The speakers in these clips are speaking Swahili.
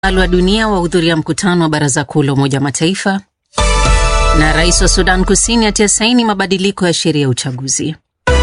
wa dunia wahudhuria mkutano wa baraza kuu la Umoja wa Mataifa, na rais wa Sudan Kusini atia saini mabadiliko ya sheria ya uchaguzi.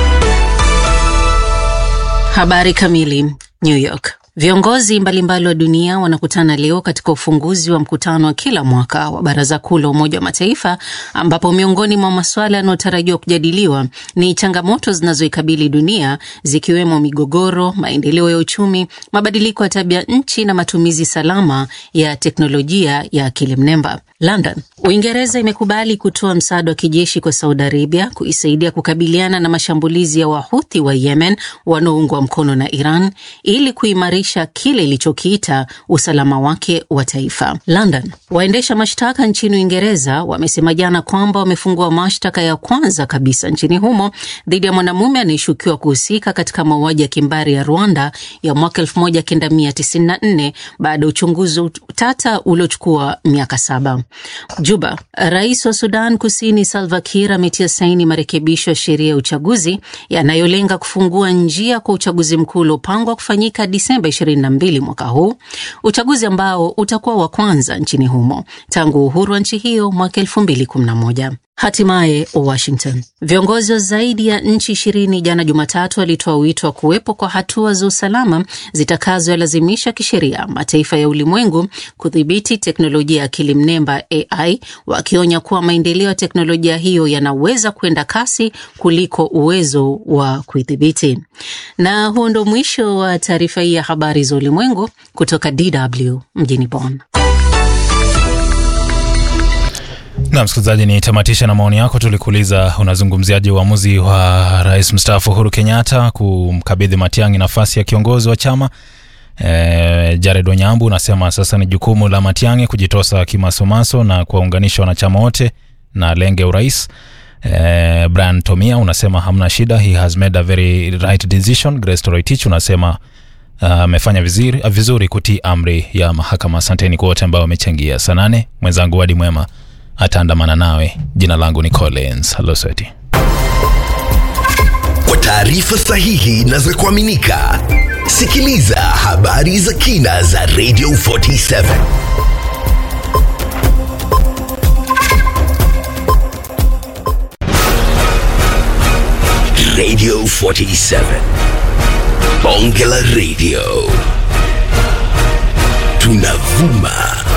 Habari kamili. New York. Viongozi mbalimbali wa dunia wanakutana leo katika ufunguzi wa mkutano wa kila mwaka wa Baraza Kuu la Umoja wa Mataifa ambapo miongoni mwa masuala yanayotarajiwa kujadiliwa ni changamoto zinazoikabili dunia zikiwemo migogoro, maendeleo ya uchumi, mabadiliko ya tabia nchi na matumizi salama ya teknolojia ya akili mnemba. London. Uingereza imekubali kutoa msaada wa kijeshi kwa Saudi Arabia kuisaidia kukabiliana na mashambulizi ya Wahuthi wa Yemen wanaoungwa mkono na Iran ili kuimarisha kile ilichokiita usalama wake wa taifa. London. Waendesha mashtaka nchini Uingereza wamesema jana kwamba wamefungua mashtaka ya kwanza kabisa nchini humo dhidi ya mwanamume anayeshukiwa kuhusika katika mauaji ya kimbari ya Rwanda ya mwaka 1994 baada ya uchunguzi tata uliochukua miaka saba. Juba. Rais wa Sudan Kusini Salva Kiir ametia saini marekebisho ya sheria ya uchaguzi yanayolenga kufungua njia kwa uchaguzi mkuu uliopangwa kufanyika Disemba 22 mwaka huu, uchaguzi ambao utakuwa wa kwanza nchini humo tangu uhuru wa nchi hiyo mwaka 2011. Hatimaye Washington, viongozi wa zaidi ya nchi ishirini jana Jumatatu walitoa wito wa kuwepo kwa hatua za usalama zitakazolazimisha kisheria mataifa ya ulimwengu kudhibiti teknolojia ya akili mnemba AI, wakionya kuwa maendeleo ya teknolojia hiyo yanaweza kwenda kasi kuliko uwezo wa kuidhibiti. Na huo ndo mwisho wa taarifa hii ya habari za ulimwengu kutoka DW mjini Bonn. Na msikilizaji, ni tamatisha na maoni yako. Tulikuuliza unazungumziaje uamuzi wa rais mstaafu Uhuru Kenyatta kumkabidhi Matiang'i nafasi ya kiongozi wa chama. E, Jared Onyambu unasema sasa ni jukumu la Matiang'i kujitosa kimasomaso na kuwaunganisha wanachama wote na lenge urais. E, Brian Tomia unasema hamna shida, he has made a very right decision. Grace Toroitich unasema amefanya uh, vizuri, uh, vizuri kutii amri ya mahakama. Asanteni kwa wote ambao wamechangia. Saa nane mwenzangu Wadi Mwema ataandamana nawe. Jina langu ni Collins Halosweti. Kwa taarifa sahihi na za kuaminika, sikiliza habari za kina za Radio 47 Radio 47 Bonge la Radio, tunavuma